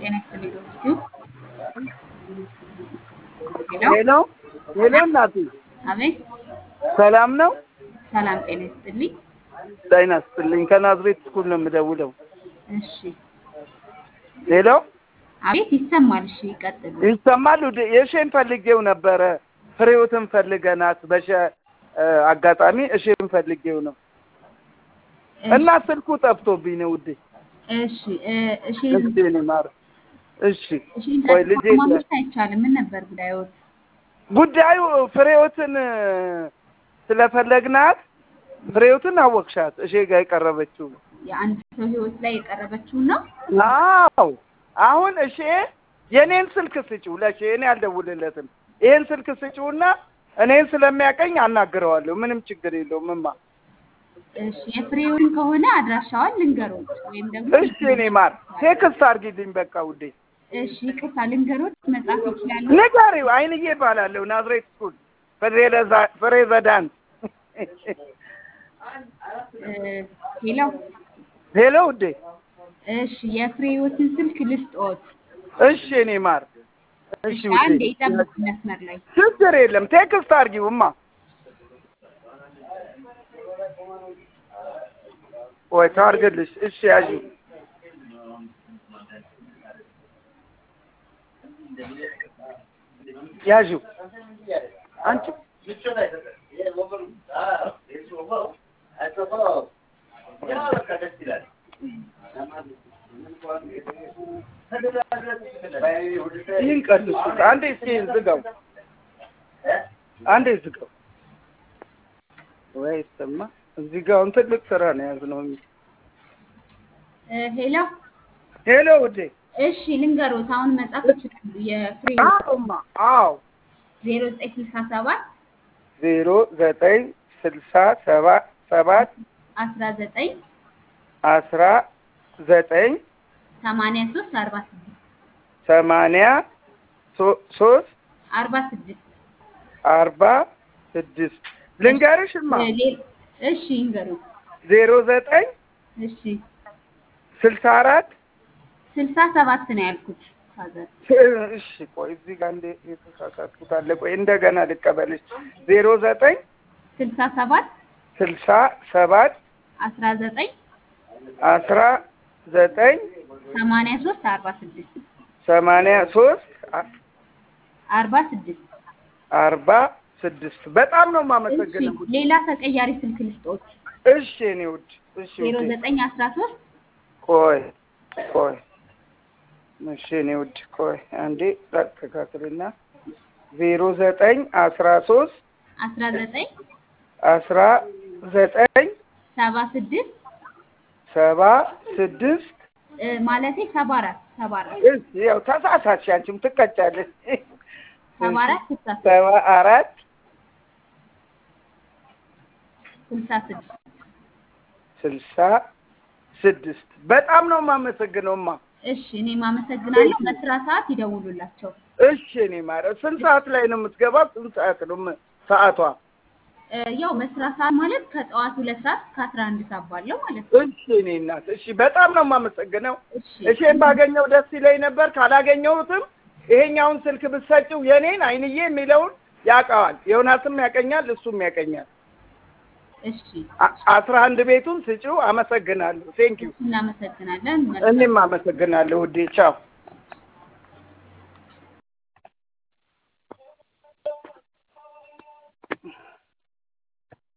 ጤና ይስጥልኝ ዶክተር ሄሎ ሄሎ ሄሎ፣ እናቴ አቤት ሰላም ነው? ሰላም ጤና ይስጥልኝ ጤና ይስጥልኝ። ከናዝሬት ስኩል ነው የምደውለው። እሺ ሄሎ አቤት ይሰማል እሺ ይቀጥሉ ይሰማል? ውድ የሼን ፈልጌው ነበረ። ፍሬዎትን ፈልገናት በሸ አጋጣሚ እሼን ፈልጌው ነው እና ስልኩ ጠፍቶብኝ ነው ውዴ። እሺ እ እሺ እሺ እኔ ማር እሺ እሺ ቆይ ልጄ ማግኘት አይቻልም ምን ነበር ጉዳዮት ጉዳዩ ፍሬዎትን ስለፈለግናት ፍሬዎትን አወቅሻት? እሼ ጋር የቀረበችው የአንድ ሰው ህይወት ላይ የቀረበችውን ነው አዎ አሁን እሺ የኔን ስልክ ስጪው ለእሺ እኔ አልደውልለትም ይሄን ስልክ ስጪውና እኔን ስለሚያቀኝ አናግረዋለሁ ምንም ችግር የለውም እማ እሺ የፍሬውን ከሆነ አድራሻዋን ልንገሮት ወይም ደግሞ እሺ እኔ ማር ቴክስት አድርጊልኝ በቃ ውዴ እሺ ይቅርታ ልንገሮት መጻፍ ይችላሉ ንገሪው አይንዬ እባላለሁ ናዝሬት ስኩል ፕሬዚዳንት እ ሄሎ ሄሎ ውዴ እሺ የፍሬዎትን ስልክ ልስጦት እሺ እኔ ማር እሺ እሺ አንዴ ውዴ ይጠብቁ መስመር ላይ ችግር የለም ቴክስት አድርጊው እማ ወይ ታርግልሽ እሺ ያዥ ያዥው አንቺ ይህን ቀንሱት አንዴ እስኪ ዝጋው አንዴ ዝጋው ወይ ስማ እዚህ ጋር አሁን ትልቅ ስራ ነው የያዝነው እ ሄሎ ሄሎ ውዴ እሺ ልንገሮት አሁን መጻፍ ይችላሉ የፍሬ አዎማ አዎ ዜሮ ዘጠኝ ስልሳ ሰባት ዜሮ ዘጠኝ ስልሳ ሰባት ሰባት አስራ ዘጠኝ አስራ ዘጠኝ ሰማንያ ሶስት አርባ ስድስት ሰማንያ ሶ- ሶስት አርባ ስድስት አርባ ስድስት ልንገርሽማ እ ሌ- እሺ ይንገሩት ዜሮ ዘጠኝ እሺ ስልሳ አራት ስልሳ ሰባት ነው ያልኩት ፋዘር እሺ ቆይ እዚህ ጋር እንደ የተሳሳትኩት አለ ቆይ እንደገና ልቀበልሽ ዜሮ ዘጠኝ ስልሳ ሰባት ስልሳ ሰባት አስራ ዘጠኝ አስራ ዘጠኝ ሰማንያ ሶስት አርባ ስድስት ሰማንያ ሶስት አርባ ስድስት አርባ ስድስት በጣም ነው እሺ የማመሰግነው ሌላ ተቀያሪ ስልክ ልስጦት እሺ እኔ ውድ እሺ ዜሮ ውዴ ዘጠኝ አስራ ሶስት ቆይ ቆይ እሺ እኔ ውድ ቆይ አንዴ ላስተካክልና ዜሮ ዘጠኝ አስራ ሶስት አስራ ዘጠኝ አስራ ዘጠኝ ሰባ ስድስት ሰባ ስድስት እ ማለቴ ሰባ አራት ሰባ አራት እሺ ያው ተሳሳትሽ አንቺም ትቀጫለሽ ሰባ አራት ስልሳ ሶስት ሰባ አራት ስልሳ ስድስት ስልሳ ስድስት በጣም ነው የማመሰግነውማ እሺ እኔም አመሰግናለሁ በስራ ሰዓት ይደውሉላቸው እሺ እኔ ማረ ስንት ሰዓት ላይ ነው የምትገባው ስንት ሰዓት ነው ም- ሰዓቷ እ ያው በስራ ሰዓት ማለት ከጠዋት ሁለት ሰዓት እስከ አስራ አንድ ሰዓት ባለው ማለት ነው እሺ እኔ እናት እሺ በጣም ነው የማመሰግነው እሺ እሺን ባገኘው ደስ ይለኝ ነበር ካላገኘሁትም ይሄኛውን ስልክ ብትሰጪው የኔን አይንዬ የሚለውን ያውቀዋል ዮናስም ያቀኛል እሱም ያቀኛል እሺ አ- አስራ አንድ ቤቱን ስጪው አመሰግናለሁ ቴንኪው እናመሰግናለን መልካም እኔም አመሰግናለሁ ውዴ ቻው